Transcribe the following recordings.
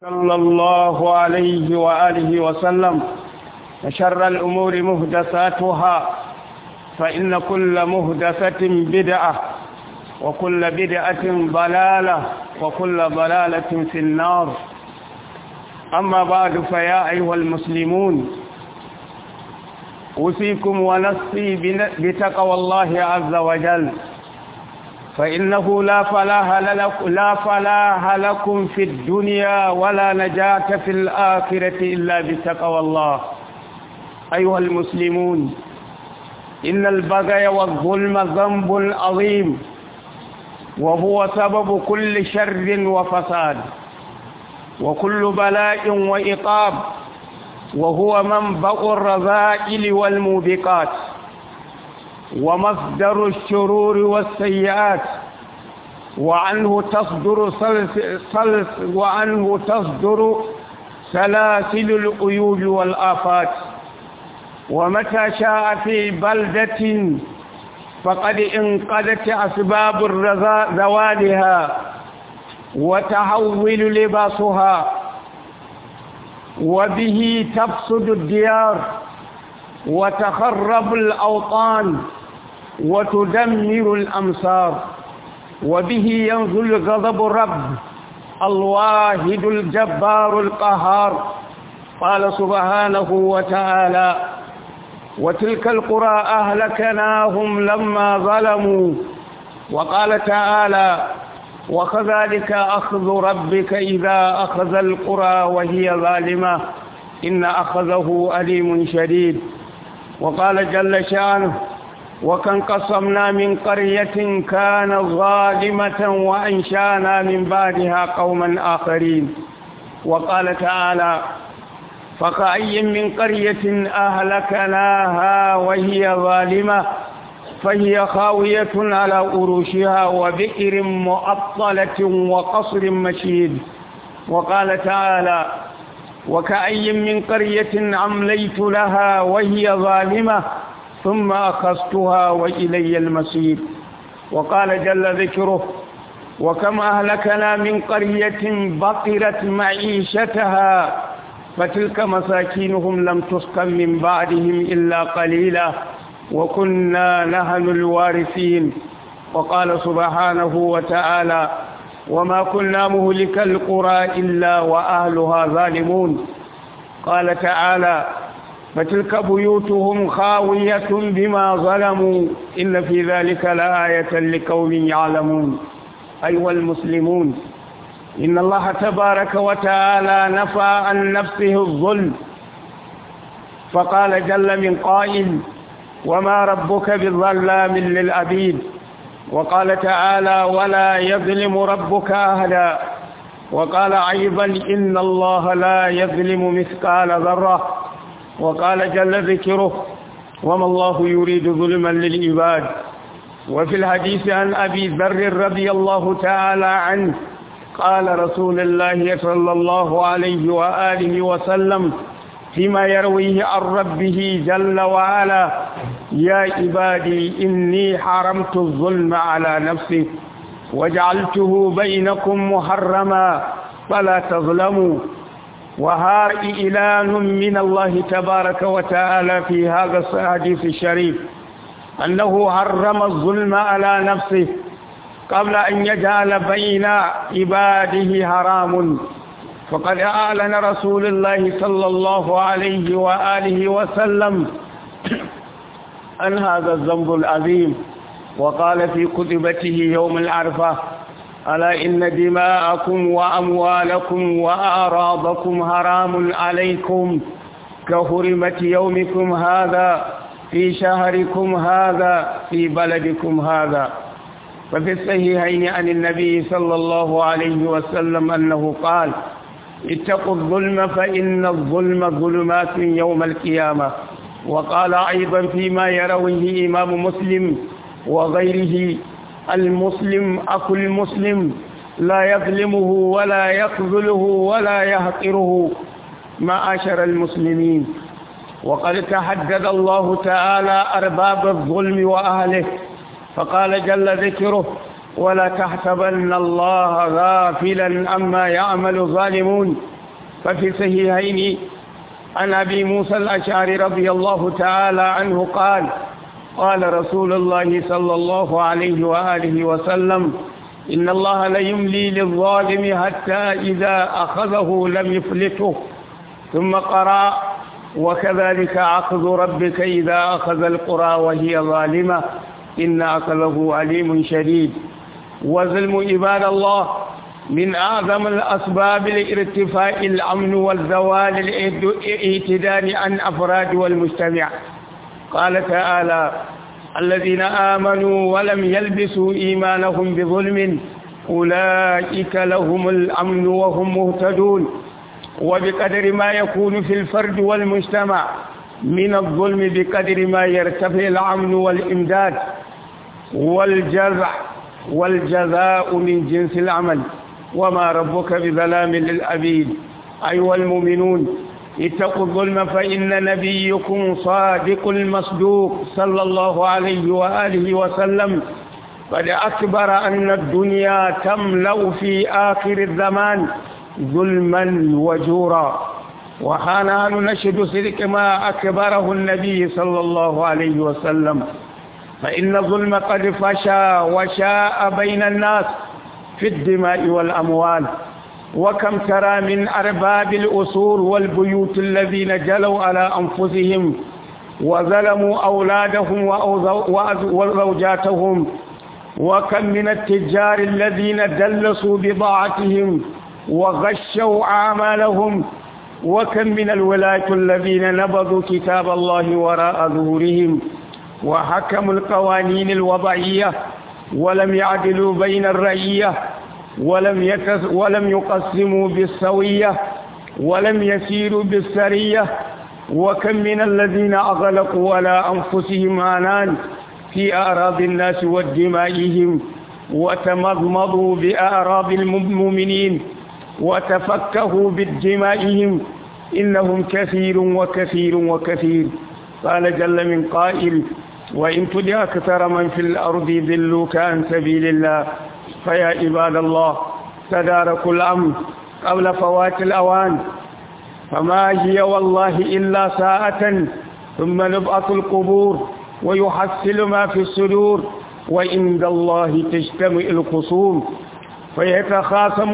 صلى الله عليه وآله وسلم وشر الأمور مهدساتها فإن كل مهدسة بدعة وكل بدعة ضلالة وكل ضلالة في النار أما بعد فيا أيها المسلمون أوصيكم ونفسي بتقوى الله عز وجل فإنه لا فلاح لكم لا فلاح لكم في الدنيا ولا نجاة في الآخرة إلا بتقوى الله أيها المسلمون إن البغي والظلم ذنب عظيم وهو سبب كل شر وفساد وكل بلاء وإقاب وهو منبع الرذائل والموبقات ومصدر الشرور والسيئات وعنه تصدر سلس وعنه تصدر سلاسل العيوب والآفات ومتى شاء في بلدة فقد انقذت أسباب زوالها وتحول لباسها وبه تفسد الديار وتخرب الأوطان وتدمر الأمصار وبه ينزل غضب الرب الواحد الجبار القهار قال سبحانه وتعالى وتلك القرى أهلكناهم لما ظلموا وقال تعالى وكذلك أخذ ربك إذا أخذ القرى وهي ظالمة إن أخذه أليم شديد وقال جل شانه وكم قصمنا من قرية كانت ظالمة وأنشانا من بعدها قوما آخرين وقال تعالى فكأي من قرية أهلكناها وهي ظالمة فهي خاوية على أروشها وبئر مؤطلة وقصر مشيد وقال تعالى وكأي من قرية أمليت لها وهي ظالمة ثم أخذتها وإلي المسير وقال جل ذكره وكم أهلكنا من قرية بطرت معيشتها فتلك مساكينهم لم تسكن من بعدهم إلا قليلا وكنا نحن الوارثين وقال سبحانه وتعالى وما كنا مهلك القرى إلا وأهلها ظالمون قال تعالى فتلك بيوتهم خاوية بما ظلموا إن في ذلك لآية لقوم يعلمون أيها المسلمون إن الله تبارك وتعالى نفى عن نفسه الظلم فقال جل من قائل وما ربك بظلام للعبيد وقال تعالى ولا يظلم ربك أهلا وقال أيضا إن الله لا يظلم مثقال ذرة وقال جل ذكره وما الله يريد ظلما للعباد وفي الحديث عن أبي ذر رضي الله تعالى عنه قال رسول الله صلى الله عليه وآله وسلم فيما يرويه عن ربه جل وعلا يا عبادي إني حرمت الظلم على نفسي وجعلته بينكم محرما فلا تظلموا وها إعلان من الله تبارك وتعالى في هذا الحديث الشريف أنه حرم الظلم على نفسه قبل أن يجعل بين عباده حرام فقد أعلن رسول الله صلى الله عليه وآله وسلم عن هذا الذنب العظيم وقال في كتبته يوم العرفة ألا إن دماءكم وأموالكم وأعراضكم حرام عليكم كحرمة يومكم هذا في شهركم هذا في بلدكم هذا وفي الصحيحين عن النبي صلى الله عليه وسلم أنه قال اتقوا الظلم فإن الظلم ظلمات يوم القيامة وقال أيضا فيما يرويه إمام مسلم وغيره المسلم أخو المسلم لا يظلمه ولا يخذله ولا يحقره معاشر المسلمين وقد تحدد الله تعالى أرباب الظلم وأهله فقال جل ذكره ولا تحسبن الله غافلا عما يعمل الظالمون ففي صحيحين عن أبي موسى الأشعري رضي الله تعالى عنه قال قال رسول الله صلى الله عليه وآله وسلم إن الله ليملي للظالم حتى إذا أخذه لم يفلته ثم قرأ وكذلك أخذ ربك إذا أخذ القرى وهي ظالمة إن أخذه عليم شديد وظلم عباد الله من أعظم الأسباب لارتفاع الأمن والزوال الاعتدال عن أفراد والمجتمع قال تعالى الذين آمنوا ولم يلبسوا إيمانهم بظلم أولئك لهم الأمن وهم مهتدون وبقدر ما يكون في الفرد والمجتمع من الظلم بقدر ما يرتفع الأمن والإمداد والجزع والجزاء من جنس العمل وما ربك بظلام للأبيد أيها المؤمنون اتقوا الظلم فإن نبيكم صادق المصدوق صلى الله عليه وآله وسلم قد أكبر أن الدنيا تملأ في آخر الزمان ظلما وجورا وحانا نشهد صدق ما أكبره النبي صلى الله عليه وسلم فإن الظلم قد فشى وشاء بين الناس في الدماء والأموال وكم ترى من أرباب الأسور والبيوت الذين جلوا على أنفسهم وظلموا أولادهم وزوجاتهم وكم من التجار الذين دلسوا بضاعتهم وغشوا أعمالهم وكم من الولاة الذين نبذوا كتاب الله وراء ظهورهم وحكموا القوانين الوضعية ولم يعدلوا بين الرعية ولم, يكس ولم يقسموا بالسوية ولم يسيروا بالسرية وكم من الذين أغلقوا على أنفسهم عنان في أعراض الناس ودمائهم وتمضمضوا بأعراض المؤمنين وتفكهوا بدمائهم إنهم كثير وكثير وكثير قال جل من قائل وإن تدع أكثر من في الأرض ذلوك عن سبيل الله فيا عباد الله تداركوا الأمر قبل فوات الأوان فما هي والله إلا ساعة ثم نبعث القبور ويحصل ما في الصدور وعند الله تجتمع الخصوم فيتخاصم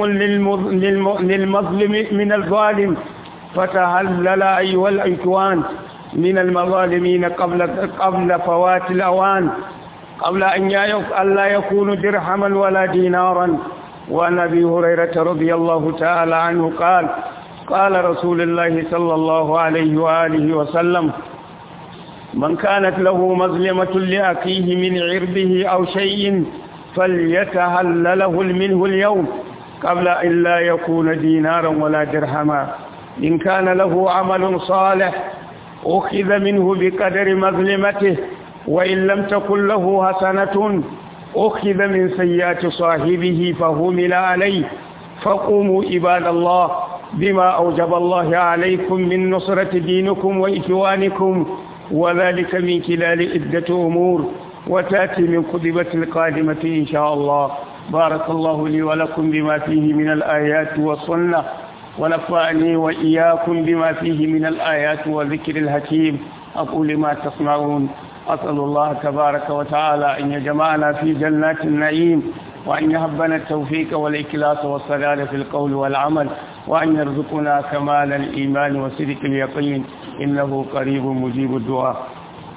للمظلم من الظالم فتهلل أيها الإخوان من المظالمين قبل قبل فوات الأوان قبل أن لا يكون درهما ولا دينارا وعن أبي هريرة رضي الله تعالى عنه قال قال رسول الله صلى الله عليه وآله وسلم من كانت له مظلمة لأخيه من عرضه أو شيء فليتهلله منه اليوم قبل أن لا يكون دينارا ولا درهما إن كان له عمل صالح أخذ منه بقدر مظلمته وإن لم تكن له حسنة أخذ من سيئات صاحبه فهمل عليه فقوموا عباد الله بما أوجب الله عليكم من نصرة دينكم وإخوانكم وذلك من خلال عدة أمور وتأتي من خطبة القادمة إن شاء الله بارك الله لي ولكم بما فيه من الآيات والسنة ونفعني وإياكم بما فيه من الآيات والذكر الحكيم أقول ما تسمعون أسأل الله تبارك وتعالى أن يجمعنا في جنات النعيم وأن يهبنا التوفيق والإكلاس والسلال في القول والعمل وأن يرزقنا كمال الإيمان وصدق اليقين إنه قريب مجيب الدعاء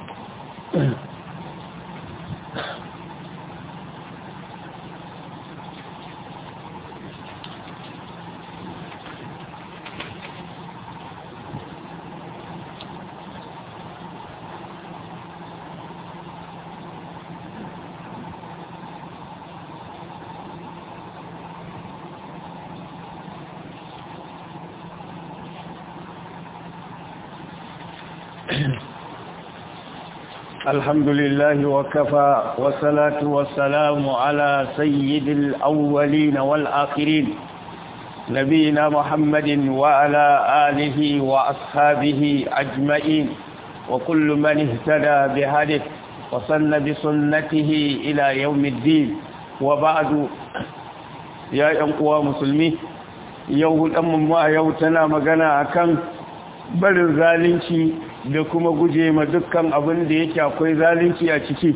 الحمد لله وكفى والصلاة والسلام على سيد الأولين والآخرين نبينا محمد وعلى آله وأصحابه أجمعين وكل من اهتدى بهدف وصن بسنته إلى يوم الدين وبعد يا أنقوى مسلمين yau hudanmu a yau tana magana akan barin zalunci da kuma guje ma dukkan abin da yake akwai zalunci a ciki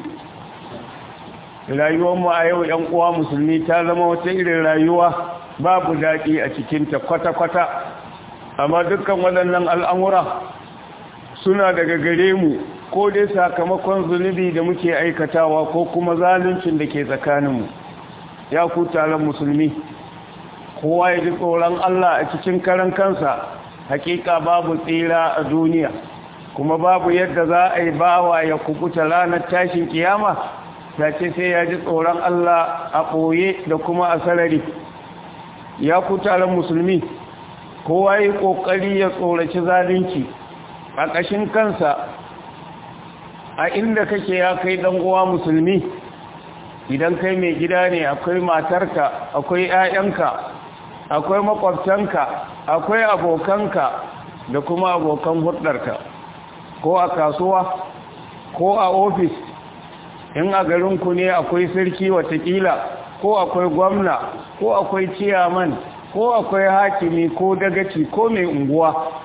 rayuwarmu a yau ‘yan uwa musulmi ta zama wata irin rayuwa babu daɗi a cikinta kwata-kwata amma dukkan waɗannan al'amura suna daga gare mu ko dai sakamakon zunubi da muke aikatawa ko kuma zaluncin da ke tsakaninmu ya ku taron musulmi kowa ya ji tsoron Allah a cikin karan kansa hakika babu tsira a duniya kuma babu yadda za a yi bawa ya kukuta ranar tashin kiyama da ce sai ya ji tsoron Allah a ɓoye da kuma a sarari ya ku taron musulmi kowa yi ƙoƙari ya tsoraci zalunci a ƙashin kansa a inda kake ya kai uwa musulmi idan kai mai gida ne akwai matarka akwai 'ya'yanka akwai makwabtanka akwai abokanka da kuma abokan hudarka ko a kasuwa ko a ofis in a garinku ne akwai sarki watakila ko akwai gwamna ko akwai ciyaman ko akwai hakimi ko dagaci ko mai unguwa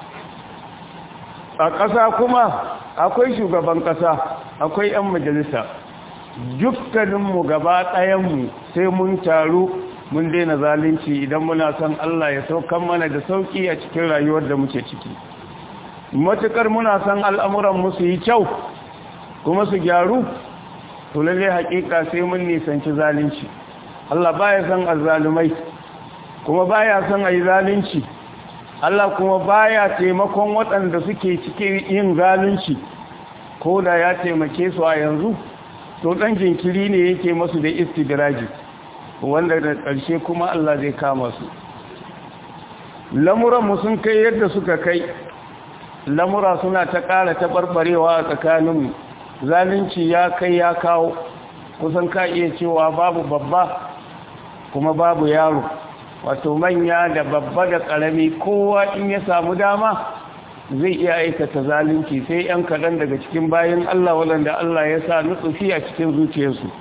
a ƙasa kuma akwai shugaban ƙasa akwai 'yan majalisa dukkaninmu gaba ɗayanmu sai mun taru mun daina zalunci idan muna son Allah ya saukan mana da sauƙi a cikin rayuwar da muke ciki matuƙar muna son al'amuran su yi kyau kuma su gyaru to lalle haƙiƙa sai mun nisanci zalunci Allah baya son azzalumai kuma baya son ayi zalunci Allah kuma baya taimakon waɗanda suke cikin yin zalunci ko da ya taimake su a yanzu to ɗan jinkiri ne yake masu da istidraji wanda da ƙarshe kuma Allah zai kama su lamuranmu sun kai yadda suka kai lamura suna ta ƙara taɓarɓarewa a tsakaninmu zalunci ya kai ya kawo kusan ka iya cewa babu babba kuma babu yaro wato manya da babba da ƙarami kowa in ya samu dama zai iya aikata zalunci sai yan kaɗan daga cikin bayan Allah waɗanda Allah ya sa nutsufi a cikin zuciyarsu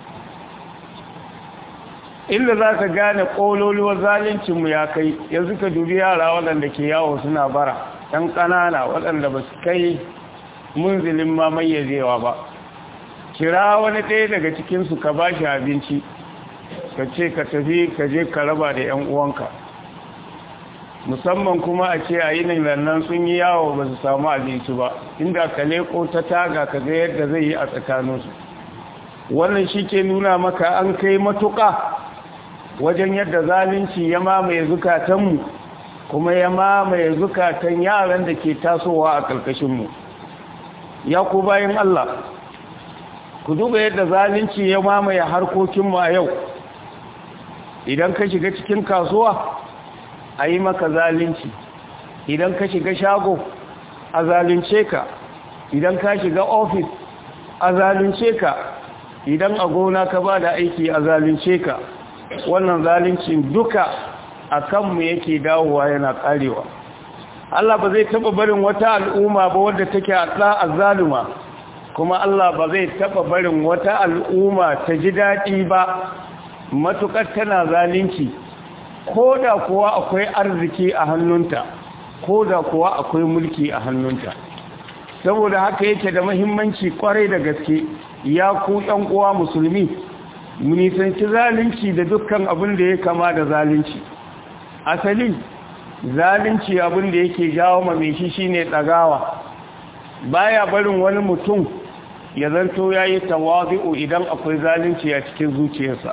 inda za ka gane ƙololuwar zaluncinmu ya kai yanzu ka dubi yara waɗanda ke yawo suna bara ɗan ƙanana waɗanda ba su kai munzilin ma mayyazewa ba kira wani ɗaya daga cikinsu ka ba shi abinci ka ce ka tafi ka je ka raba da 'yan uwanka musamman kuma a ce a yinin lannan sun yi yawo ba su samu abinci ba inda ka leko ta taga ka ga yadda zai yi a tsakaninsu wannan shi ke nuna maka an kai matuƙa wajen yadda zalunci ya mamaye zukatanmu kuma ya mamaye zukatan yaran da ke tasowa a ƙarƙashinmu ya ku bayan Allah ku duba yadda zalunci ya mamaye harkokinmu a yau idan ka shiga cikin kasuwa a yi maka zalunci idan ka shiga shago a zalunce ka idan ka shiga ofis a zalunce ka idan a gona ka ba da aiki a zalunce ka wannan zaluncin duka a kanmu yake dawowa yana karewa Allah ba zai taba barin wata al'umma ba wadda take a zaluma kuma Allah ba zai taba barin wata al'umma ta ji daɗi ba matukar tana zalunci ko da kuwa akwai arziki a hannunta ko da kuwa akwai mulki a hannunta saboda haka yake da mahimmanci kwarai da gaske ya ku ɗan uwa musulmi mu nisanci zalunci da dukkan abin da ya kama da zalunci asali zalunci abin da yake jawo ma mai shi shine tsagawa baya barin wani mutum ya zanto yayi tawazi'u idan akwai zalunci a cikin zuciyarsa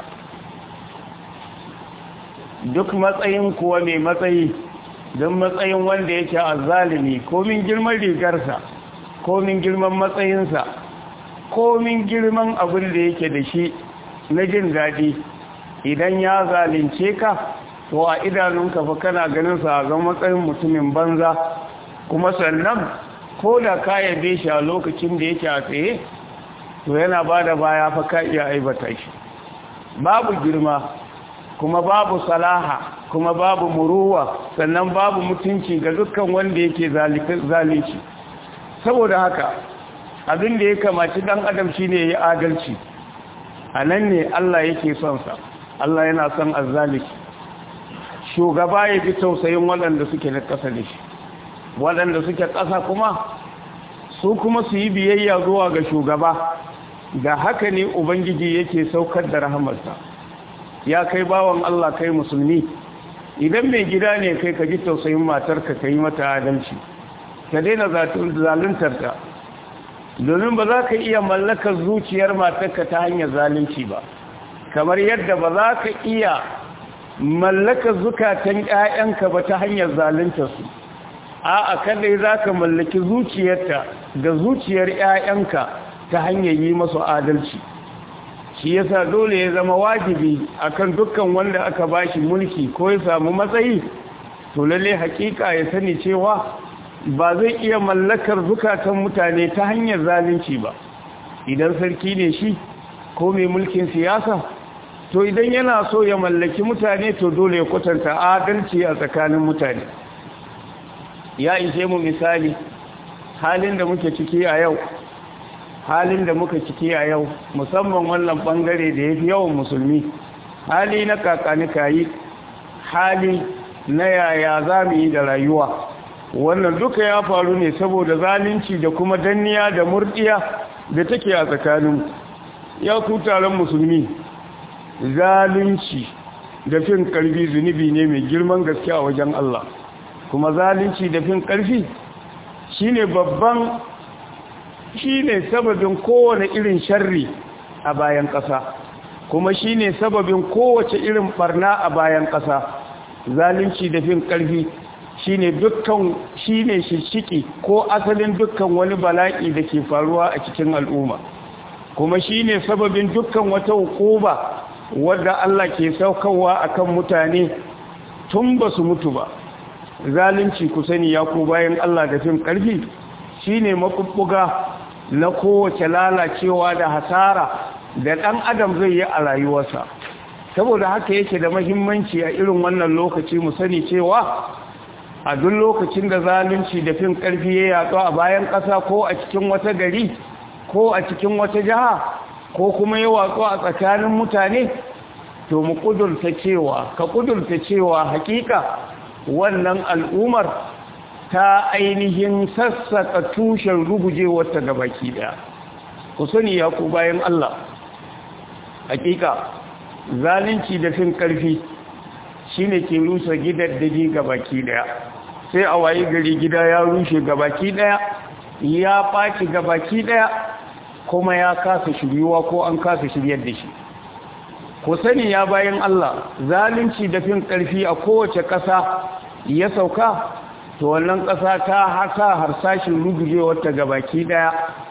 duk matsayin kuwa mai matsayi don matsayin wanda yake azzalimi komin girman rigarsa komin girman matsayinsa komin girman abin da yake da shi na jin daɗi idan ya zalunce ka to a idanunka fa kana ganin sa ga matsayin mutumin banza kuma sannan ko da ka yabe shi a lokacin da yake a tsaye to yana ba da baya fa ka iya aibata shi babu girma kuma babu salaha kuma babu muruwa sannan babu mutunci ga dukkan wanda yake zalunci saboda haka abin da ya kamaci dan adam shine ya adalci a nan ne Allah yake son sa Allah yana son azzaliki shugaba ya ji tausayin waɗanda suke na ƙasa da shi waɗanda suke ƙasa kuma su kuma su yi biyayya zuwa ga shugaba da haka ne ubangiji yake saukar da rahamarsa ya kai bawan Allah kai musulmi idan mai gida ne kai ka ji tausayin matarka ka yi mata adalci ka daina zaluntarta domin ba za ka iya mallakar zuciyar matarka ta hanyar zalunci ba kamar yadda ba za ka iya mallakar zukatan 'ya'yanka ba ta hanyar zaluntarsu a'a kadai za ka mallaki zuciyarta da zuciyar 'ya'yanka ta hanyar yi masu adalci shi yasa dole ya zama wajibi akan dukkan wanda aka bashi mulki ko ya samu matsayi to lalle hakika ya sani cewa ba zai iya mallakar zukatan mutane ta hanyar zalunci ba idan sarki ne shi ko mai mulkin siyasa to idan yana so ya mallaki mutane to dole ya kwatanta adalci a tsakanin mutane ya ishe mu misali halin da muke ciki a yau halin da muka ciki a yau musamman wannan bangare da ya fi yawan musulmi hali na kakani kayi hali na yaya za mu yi da rayuwa wannan duka ya faru ne saboda zalunci da kuma danniya da murdiya da take a tsakanin ya ku taron musulmi zalunci da fin karfi zunubi ne mai girman gaske a wajen Allah kuma zalunci da fin karfi shine babban shine sababin kowane irin sharri a bayan ƙasa kuma shine sababin kowace irin barna a bayan ƙasa zalunci da fin karfi shine dukkan shine shishiki ko asalin dukkan wani bala'i da ke faruwa a cikin al'umma kuma shine sababin dukkan wata hukuma wadda Allah ke saukarwa akan mutane tun ba su mutu ba zalunci ku sani ya ku bayan Allah da fin karfi shine makubbuga na kowace lalacewa da hasara da ɗan adam zai yi a rayuwarsa saboda haka yake da mahimmanci a irin wannan lokaci mu sani cewa a duk lokacin da zalunci da fin ƙarfi ya yaɗu a bayan ƙasa ko a cikin wata gari ko a cikin wata jiha ko kuma ya watsu a tsakanin mutane to mu ƙudurta cewa ka ƙudurta cewa hakika wannan al'umar ta ainihin sassaka tushen rugujewarta ga baki ɗaya ku sani ya ku bayan Allah hakika zalunci da fin ƙarfi shine ke rusa gidaddagi ga baki ɗaya sai a waye gari gida ya rushe gabaki daya ya faci gabaki daya kuma ya kasa shiryuwa ko an kasa shiryar da shi ku sani ya bayan Allah zalunci da fin karfi a kowace ƙasa ya sauka to wannan ƙasa ta hasa harsashin rugujewar ta gabaki daya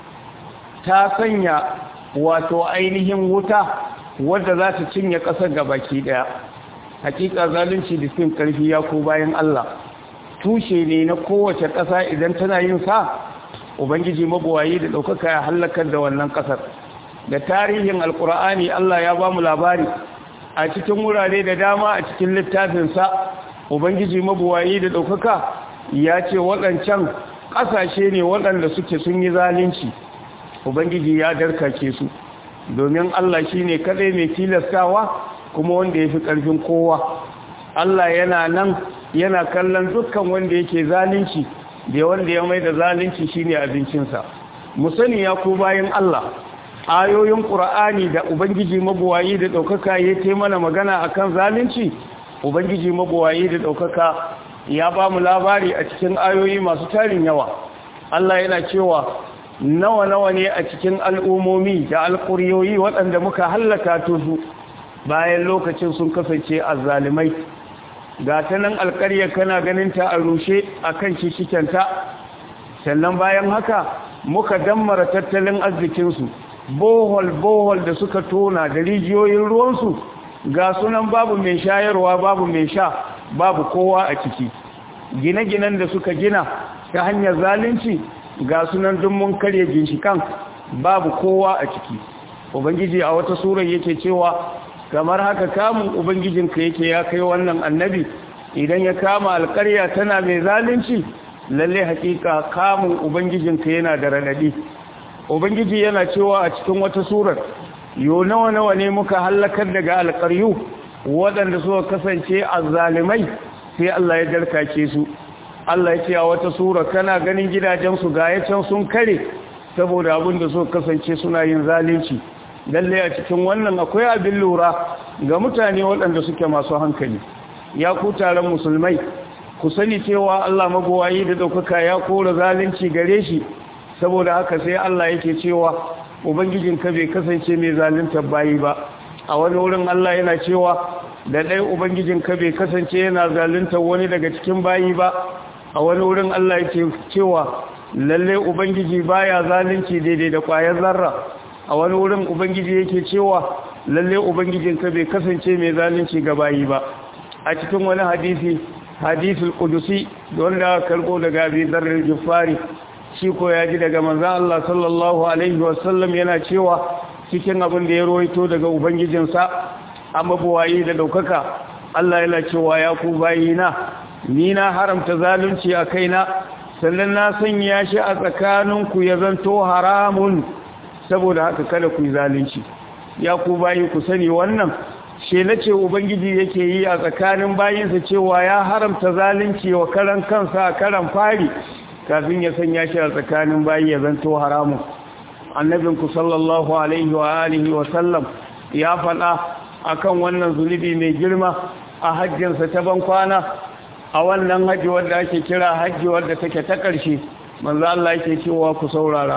ta sanya wato ainihin wuta wadda za ta cinye ƙasar gabaki daya hakika zalunci da fin karfi ya ko bayan Allah tushe ne na kowace ƙasa idan tana yin sa ubangiji mabuwayi da ɗaukaka ya hallakar da wannan ƙasar da tarihin alkur'ani Allah ya ba mu labari a cikin wurare da dama a cikin littafinsa ubangiji mabuwayi da ɗaukaka ya ce waɗancan ƙasashe ne waɗanda suke sun yi zalunci ubangiji ya darkace su domin Allah shi ne kaɗai mai tilastawa kuma wanda ya fi ƙarfin kowa Allah yana nan yana kallon dukkan wanda yake zalunci da wanda ya mai da zalunci shine abincinsa mu sani ya ku bayan Allah ayoyin Qur'ani da ubangiji mabuwayi da daukaka ya ce mana magana akan zalunci ubangiji mabuwayi da daukaka ya ba mu labari a cikin ayoyi masu tarin yawa Allah yana cewa nawa nawa ne a cikin al'umomi da alƙuryoyi waɗanda muka hallaka su bayan lokacin sun kasance azzalimai ga ta nan alƙarya kana ganin ta a rushe a kan shishikenta sannan bayan haka muka dammara tattalin arzikinsu bohol bohol da suka tona da rijiyoyin ruwansu ga sunan babu mai shayarwa babu mai sha babu kowa a ciki gine-ginen da suka gina ta hanyar zalunci ga sunan mun karya ginshikan babu kowa a ciki ubangiji a wata surar yake cewa kamar haka kamun ubangijinka yake ya kai wannan annabi idan ya kama alƙarya tana mai zalunci lalle hakika kamun ubangijinka yana da radadi ubangiji yana cewa a cikin wata surar yo nawa nawa ne muka halakar daga alƙaryu waɗanda suka kasance azzalimai sai Allah ya darkace su Allah ya ce a wata sura kana ganin gidajensu ga ya can sun kare saboda abin da suka kasance suna yin zalunci lalle a cikin wannan akwai abin lura ga mutane waɗanda suke masu hankali ya ku taron musulmai ku sani cewa Allah magowayi da ɗaukaka ya kora zalunci gare shi saboda haka sai Allah yake cewa ubangijinka bai kasance mai zalunta bayi ba a wani wurin Allah yana cewa da ɗaya ubangijinka bai kasance yana zalunta wani daga cikin bayi ba a wani wurin Allah yake cewa lalle ubangiji baya zalunci daidai da ƙwayar zarra a wani wurin ubangiji yake cewa lalle ubangijinka bai kasance mai zalunci ga bayi ba a cikin wani hadisi hadisul qudusi wanda karbo daga Abi Dharr al-Ghifari shi ko ya ji daga manzon Allah sallallahu alaihi wasallam yana cewa cikin abin da ya roito daga ubangijinsa amma buwayi da daukaka Allah yana cewa ya ku bayina ni na haramta zalunci a kaina sannan na sanya shi a tsakaninku ya zanto haramun saboda haka kada ku yi zalunci ya ku bayi ku sani wannan she na ce ubangiji yake yi a tsakanin bayinsa cewa ya haramta zalunci wa karan kansa a karan fari kafin ya sanya shi a tsakanin bayi ya zanto haramun annabinku sallallahu alaihi wa alihi wa sallam ya faɗa akan wannan zunubi mai girma a hajjinsa ta ban kwana a wannan hajji wadda ake kira hajji wadda take ta ƙarshe manzo Allah yake cewa ku saurara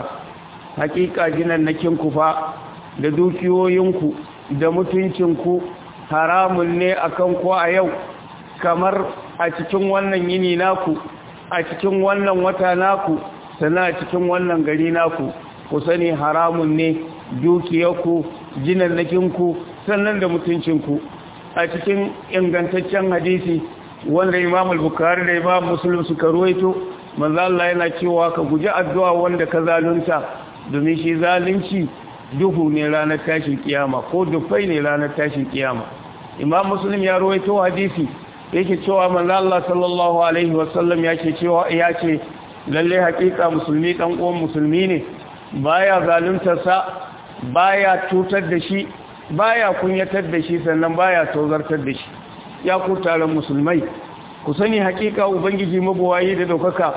hakika jinannakin ku fa da dukiyoyinku da mutuncinku haramun ne akan ku a yau kamar a cikin wannan yini naku a cikin wannan wata naku sannan a cikin wannan gari naku ku sani haramun ne dukiyarku jinannakinku sannan da mutuncinku a cikin ingantaccen hadisi wanda imam al-bukhari da imam muslim suka ruwaito manzo Allah yana cewa ka guji addu'a wanda ka zalunta domin shi zalunci duhu ne ranar tashin kiyama ko dufai ne ranar tashin kiyama imam muslim ya ruwaito hadisi yake cewa manzo Allah sallallahu alaihi wasallam yake cewa yace lalle hakika musulmi dan uwan musulmi ne baya zaluntar sa baya tutar da shi baya kunyatar da shi sannan baya tozartar da shi ya ku taron musulmai ku sani hakika ubangiji mabuwayi da daukaka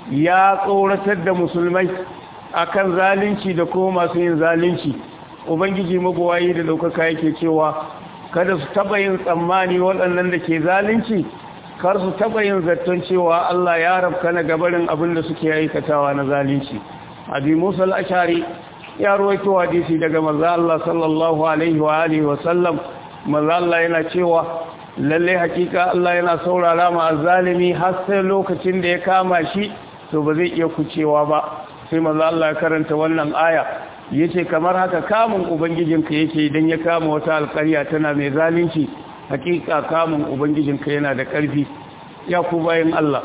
ya tsoratar da musulmai akan zalunci da kuma masu yin zalunci ubangiji mabuwayi da daukaka yake cewa kada su taba yin tsammani waɗannan da ke zalunci kar su taba yin zaton cewa Allah ya rabka na gabarin abin da suke aikatawa na zalunci abi musa al-ashari ya rawaito hadisi daga manzo Allah sallallahu alaihi wa alihi wa sallam manzo Allah yana cewa lalle hakika Allah yana saurara ma zalimi har sai lokacin da ya kama shi to ba zai iya kucewa ba sai manzo Allah ya karanta wannan aya yace kamar haka kamun ubangijinka yake idan ya kama wata alƙarya tana mai zalunci hakika kamun ubangijinka yana da ƙarfi ya ku bayan Allah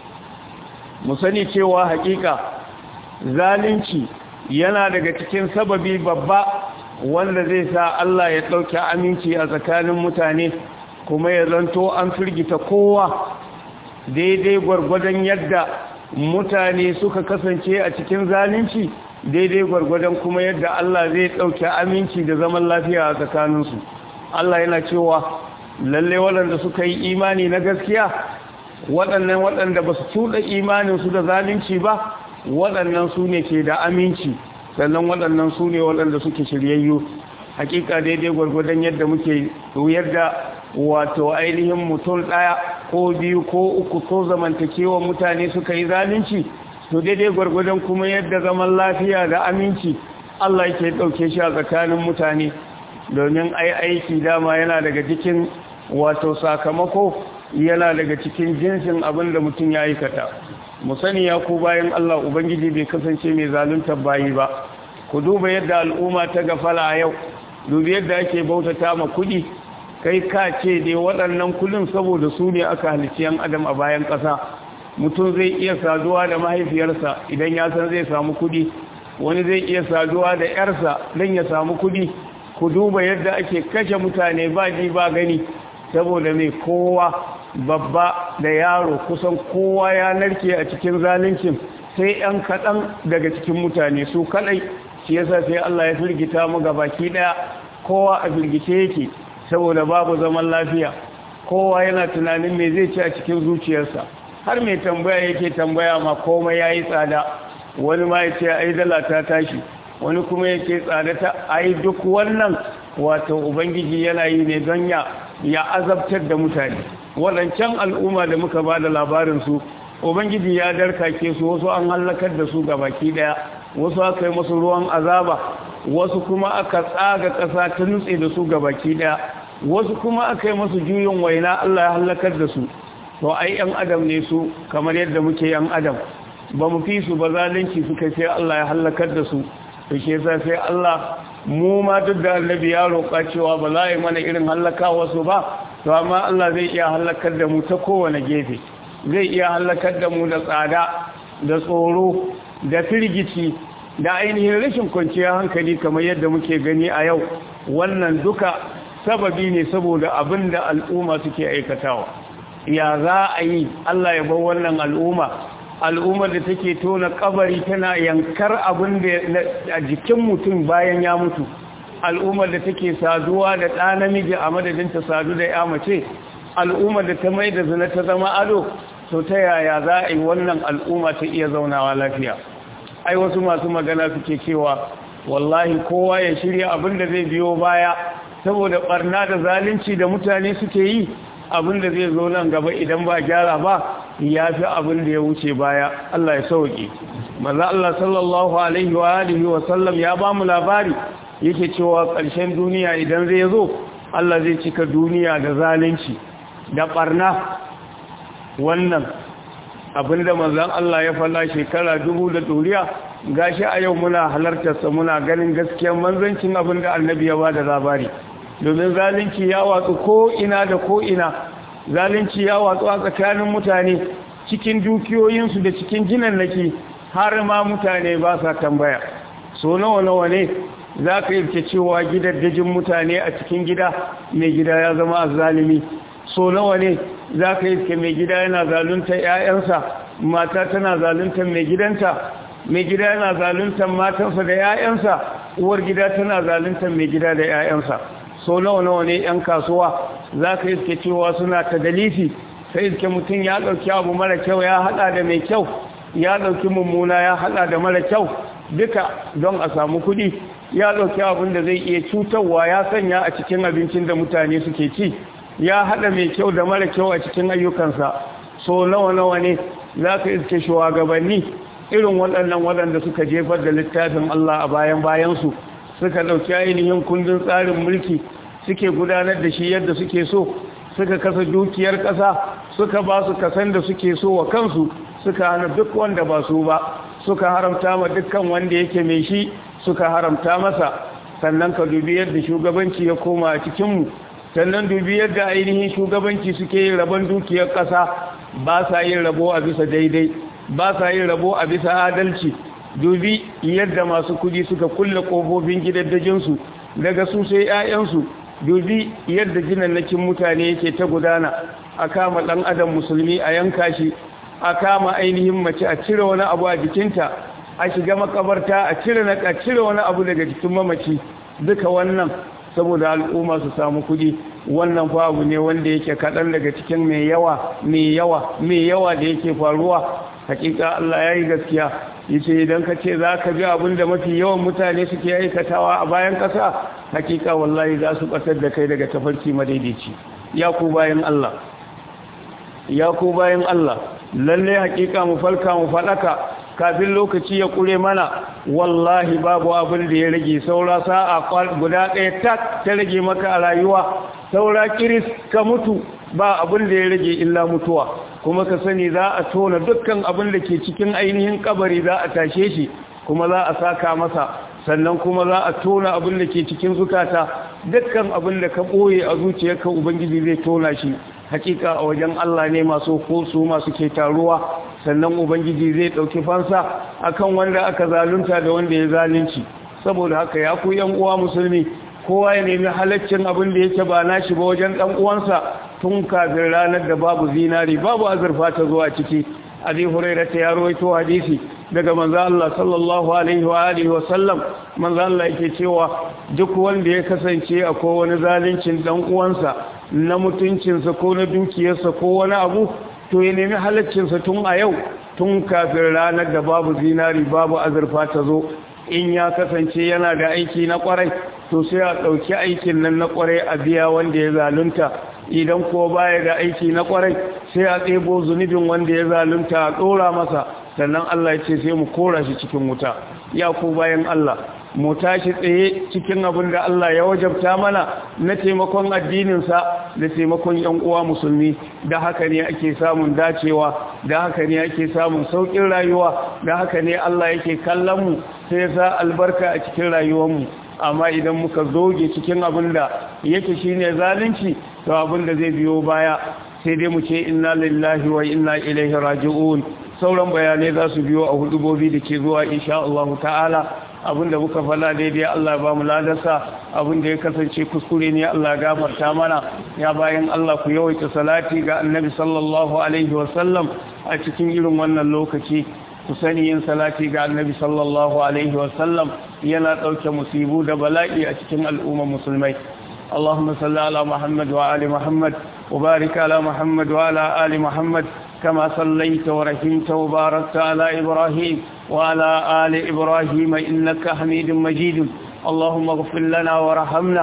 mu sani cewa hakika zalunci yana daga cikin sababi babba wanda zai sa Allah ya ɗauki aminci a tsakanin mutane kuma ya zanto an firgita kowa daidai gwargwadon yadda mutane suka kasance a cikin zalunci daidai gwargwadon kuma yadda Allah zai ɗauki aminci da zaman lafiya a tsakaninsu Allah yana cewa lalle waɗanda suka yi imani na gaskiya waɗannan waɗanda ba su tuɗa imaninsu da zalunci ba waɗannan su ne ke da aminci sannan waɗannan su ne waɗanda suke shiryayyu hakika daidai gwargwadon yadda muke yadda wato ainihin mutum ɗaya ko biyu ko uku ko zamantakewa mutane suka yi zalunci to daidai gwargwadon kuma yadda zaman lafiya da aminci Allah yake ɗauke shi a tsakanin mutane domin ai aiki dama yana daga cikin wato sakamako yana daga cikin jinsin abin da mutum ya aikata mu sani ya ku bayan Allah ubangiji bai kasance mai zaluntar bayi ba ku duba yadda al'umma ta gafala a yau dubi yadda ake bautata ma kuɗi kai ka ce dai waɗannan kullum saboda su ne aka halicci yan adam a bayan ƙasa mutum zai iya saduwa da mahaifiyarsa idan ya san zai samu kuɗi wani zai iya saduwa da ‘yarsa don ya samu kuɗi ku duba yadda ake kashe mutane ba ji ba gani saboda mai kowa babba da yaro kusan kowa ya narke a cikin zaluncin sai ‘yan kaɗan daga cikin mutane su kaɗai shi yasa sai Allah ya firgita mu baki ɗaya kowa a firgice yake saboda babu zaman lafiya kowa yana tunanin me zai ci a cikin zuciyarsa har mai tambaya yake tambaya ma komai ya yi tsada wani ma ya ce ai dala ta tashi wani kuma ya ce tsada ta ai duk wannan wato ubangiji yana yi ne don ya ya azabtar da mutane waɗancan al'umma da muka ba da labarinsu ubangiji ya darkake su wasu an hallakar da su baki ɗaya wasu aka yi masu ruwan azaba wasu kuma aka tsaga ƙasa ta nutse da su baki ɗaya wasu kuma aka yi masu juyin waina Allah ya hallakar da su to ai yan adam ne su kamar yadda muke yan adam ba mu fi su ba zalunci suka sai Allah ya hallakar da su to shi yasa sai Allah mu ma duk da annabi ya roƙa cewa ba za a yi mana irin hallaka wasu ba to amma Allah zai iya hallakar da mu ta kowane gefe zai iya hallakar da mu da tsada da tsoro da firgici da ainihin rashin kwanciyar hankali kamar yadda muke gani a yau wannan duka sababi ne saboda abin da al'umma suke aikatawa ya za a yi Allah ya bar wannan al'umma al'ummar da take tona kabari tana yankar abin da a jikin mutum bayan ya mutu al'ummar da take saduwa da ɗa namiji a madadin ta sadu da ya mace al'ummar da ta mai da zina ta zama ado to ta yaya za a yi wannan al'umma ta iya zaunawa lafiya ai wasu masu magana suke cewa wallahi kowa ya shirya abin da zai biyo baya saboda barna da zalunci da mutane suke yi abin da zai zo nan gaba idan ba gyara ba ya fi abin da ya wuce baya Allah ya sauke maza Allah sallallahu alaihi wa alihi wa sallam ya ba mu labari yake cewa ƙarshen duniya idan zai zo Allah zai cika duniya da zalunci da barna wannan abinda manzon Allah ya falla shekara dubu da doriya gashi a yau muna halartarsa muna ganin gaskiyar manzancin abinda annabi ya ba da labari domin zalunci ya watsu ko ina da ko ina zalunci ya watsu a tsakanin mutane cikin dukiyoyinsu da cikin jinannaki har ma mutane ba sa tambaya so nawa nawa ne za ka yi cewa gidaddajin mutane a cikin gida mai gida ya zama azzalimi so nawa ne za ka yi mai gida yana zalunta 'ya'yansa mata tana zalunta mai gidanta mai gida yana zalunta matansa da 'ya'yansa uwar gida tana zalunta mai gida da 'ya'yansa so nawa nawa ne 'yan kasuwa za ka iske cewa suna ta dalifi sai iske mutum ya ɗauki abu mara kyau ya haɗa da mai kyau ya ɗauki mummuna ya haɗa da mara kyau duka don a samu kuɗi ya ɗauki abin da zai iya cutarwa ya sanya a cikin abincin da mutane suke ci ya haɗa mai kyau da mara kyau a cikin ayyukansa so nawa nawa ne za ka iske shugabanni irin waɗannan waɗanda suka jefar da littafin Allah a bayan bayansu suka ɗauki ainihin kundin tsarin mulki suke gudanar da shi yadda suke so suka kasa dukiyar ƙasa suka ba su kasan da suke so wa kansu suka hana duk wanda ba su ba suka haramta ma dukkan wanda yake mai shi suka haramta masa sannan ka dubi yadda shugabanci ya koma a cikinmu sannan dubi yadda ainihin shugabanci suke yin rabon dukiyar ƙasa ba sa yin rabo a bisa daidai ba sa yin rabo a bisa adalci dubi yadda masu kudi suka kulle ƙofofin gidaddajinsu daga su sai 'ya'yansu dubi yadda jinannakin mutane yake ta gudana a kama ɗan adam musulmi a yanka shi a kama ainihin mace a cire wani abu a jikinta a shiga makabarta a cire na a cire wani abu daga jikin mamaci duka wannan saboda al'umma su samu kudi wannan fa abu ne wanda yake kaɗan daga cikin mai yawa mai yawa mai yawa da yake faruwa hakika Allah ya yi gaskiya yace idan ka ce za ka bi abin da mafi yawan mutane suke aikatawa a bayan ƙasa hakika wallahi za su ɓatar da kai daga tafarki madaidaici ya ku bayan Allah ya ku bayan Allah lalle hakika mu falka mu faɗaka kafin lokaci ya kure mana wallahi babu abin da ya rage saura sa'a guda ɗaya tak ta rage maka a rayuwa saura kiris ka mutu ba abin da ya rage illa mutuwa kuma ka sani za a tona dukkan abin da ke cikin ainihin kabari za a tashe shi kuma za a saka masa sannan kuma za a tona abin da ke cikin zukata dukkan abin da ka ɓoye a zuciyarka ubangiji zai tona shi hakika a wajen Allah ne masu kosu masu ke taruwa sannan ubangiji zai ɗauki fansa akan wanda aka zalunta da wanda ya zalunci saboda haka ya ku yan uwa musulmi kowa ya nemi halaccin abin da yake ba nashi ba wajen ɗan uwansa tun kafin ranar da babu zinari babu azurfa ta zuwa ciki abi hurairah ta ya rawaito hadisi daga manzo Allah sallallahu alaihi wa alihi wa sallam manzo Allah yake cewa duk wanda ya kasance akwai wani zalincin dan uwansa na mutuncinsa ko na dukiyarsa ko wani abu to ya nemi halaccinsa tun a yau tun kafin ranar da babu zinari babu azurfa ta zo in ya kasance yana da aiki na kwarai to sai a ɗauki aikin nan na kwarai a biya wanda ya zalunta idan ko baya da aiki na kwarai sai a ɗebo zunubin wanda ya zalunta a ɗora masa sannan Allah ya ce sai mu kora shi cikin wuta ya ku bayan Allah mu tashi tsaye cikin abin da Allah ya wajabta mana na taimakon addininsa da taimakon yan uwa musulmi da haka ne ake samun dacewa da haka ne ake samun saukin rayuwa da haka ne Allah yake kallon mu sai sa albarka a cikin rayuwarmu amma idan muka zoge cikin abin da yake shine zalunci to abin da zai biyo baya sai dai mu ce inna lillahi wa inna ilaihi raji'un sauran bayanai za su biyo a hudubobi da ke zuwa insha Allah ta'ala abinda muka fala daidai Allah ba mu ladarsa abinda ya kasance kuskure ne Allah gafarta mana ya bayan Allah ku yawaita salati ga annabi sallallahu alaihi wasallam a cikin irin wannan lokaci ku sani yin salati ga annabi sallallahu alaihi wasallam yana ɗauke musibu da bala'i a cikin al'ummar musulmai اللهم صل على محمد وآل محمد وبارك على محمد وعلى آل محمد كما صليت ورحمت وباركت على إبراهيم وعلى آل إبراهيم إنك حميد مجيد اللهم اغفر لنا ورحمنا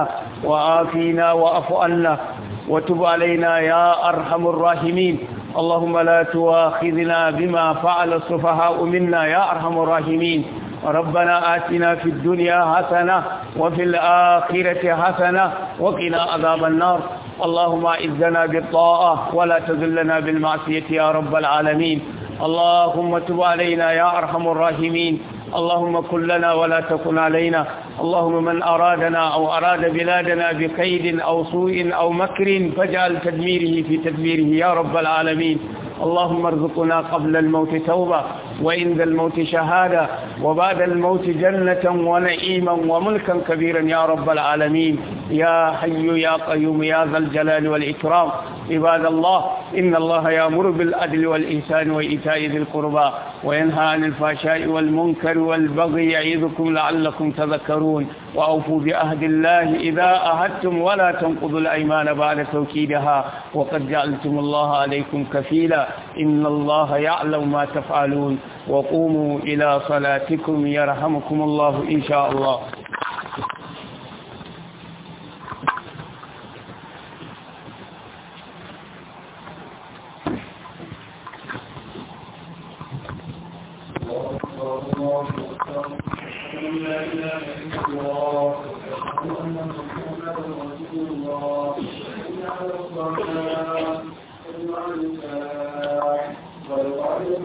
وآفينا وأف عنا وتب علينا يا أرحم الراحمين اللهم لا تواخذنا بما فعل السفهاء منا يا أرحم الراحمين ربنا آتنا في الدنيا حسنة وفي الآخرة حسنة وقنا عذاب النار اللهم اعزنا بالطاعة ولا تذلنا بالمعصية يا رب العالمين اللهم تب علينا يا أرحم الراحمين اللهم كن لنا ولا تكن علينا اللهم من أرادنا أو أراد بلادنا بكيد أو سوء أو مكر فاجعل تدميره في تدميره يا رب العالمين اللهم ارزقنا قبل الموت توبة وعند الموت شهادة وبعد الموت جنة ونعيما وملكا كبيرا يا رب العالمين يا حي يا قيوم يا ذا الجلال والإكرام عباد الله إن الله يأمر بالعدل والإحسان وإيتاء ذي القربى وينهى عن الفحشاء والمنكر والبغي يعظكم لعلكم تذكرون وأوفوا بعهد الله إذا أهدتم ولا تنقضوا الأيمان بعد توكيدها وقد جعلتم الله عليكم كفيلا إن الله يعلم ما تفعلون وقوموا إلى صلاتكم يرحمكم الله إن شاء الله لا إله إلا الله أشهد أن محمدا رسول الله حي على الصلاة حي على الفلاح